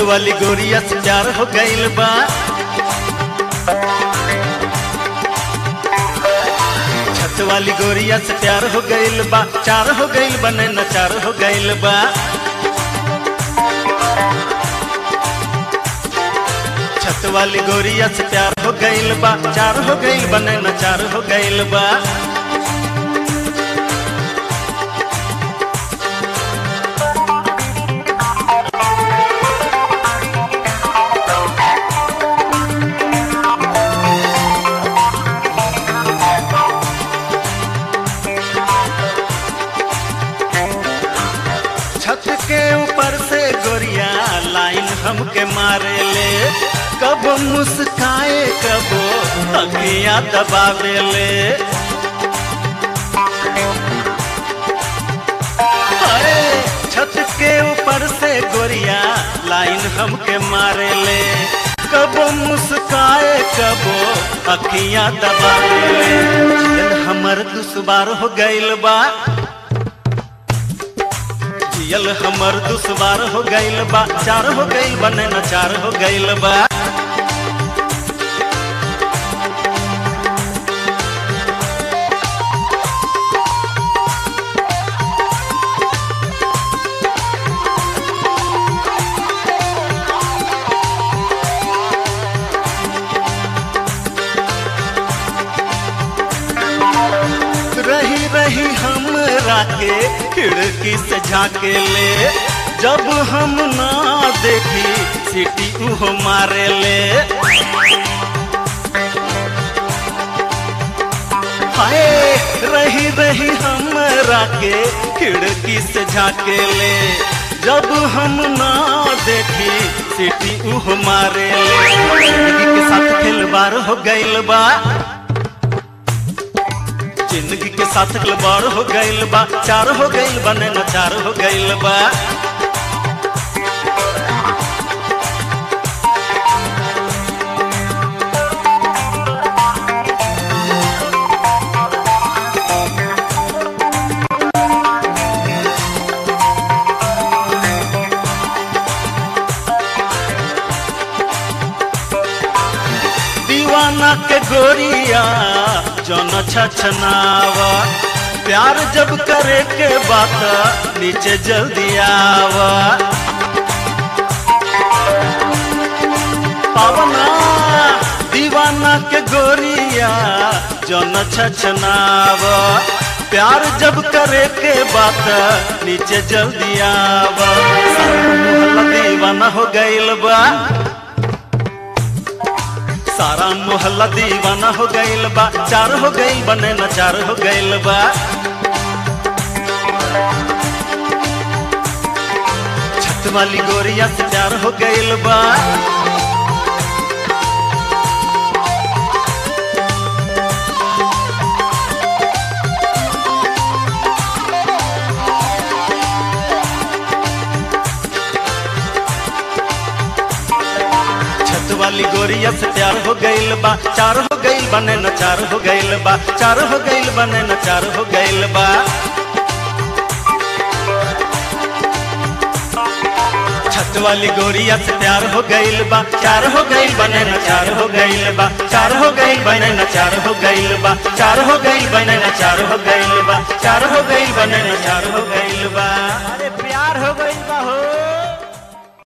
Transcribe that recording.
वाली गोरिया से प्यार हो गइल बा छत वाली गोरिया से प्यार हो गइल बा चार हो गइल बा नैना चार हो गइल बा छत वाली गोरिया से प्यार हो गइल बा चार हो गइल बा नैना चार हो गइल बा छत के ऊपर से गोरिया लाइन हमके मारे ले कब मुस्काए कब अखियां दबावे ले अरे छत के ऊपर से गोरिया लाइन हमके मारे ले कब मुस्काए कब अखियां दबावे ले दिल हमर दुश्वार हो गइल बा जियल हमर दुश्वार हो गइल बा चार हो गइल बा नैना चार हो गइल बा रही रही हमरा के खिड़की से झाके ले जब हम ना देखी सीटी उहो मारे ले हाय रही रही हमरा के खिड़की से झाके ले जब हम ना देखी सीटी उहो मारे ले जिंदगी के साथ खिलवाड़ हो गइल बा जिंदगी के साथ खिलवाड़ हो गइल बा चार हो गइल बा नैना चार हो गइल बा दीवाना के गोरिया जन छछनावा प्यार जब करे के बात नीचे जल्दी आवा पावना दीवाना के गोरिया जन छछनावा प्यार जब करे के बात नीचे जल्दी आवा सारा मोहल्ला दीवाना हो गइल बा सारा मोहल्ला दीवाना हो गइल बा चार हो गइल बा नैना चार हो गइल बा छत वाली गोरिया से प्यार हो गइल बा छत वाली गोरिया से प्यार हो गइल बा चार हो गइल बा नैना चार हो गइल बा चार हो गइल बा नैना चार हो गइल बा छत वाली गोरिया से प्यार हो गइल बा चार हो गइल बा नैना चार हो गइल बा चार हो गइल बा नैना चार हो गइल बा चार हो गइल बा नैना चार हो गइल बा चार हो गइल बा नैना चार हो गइल बा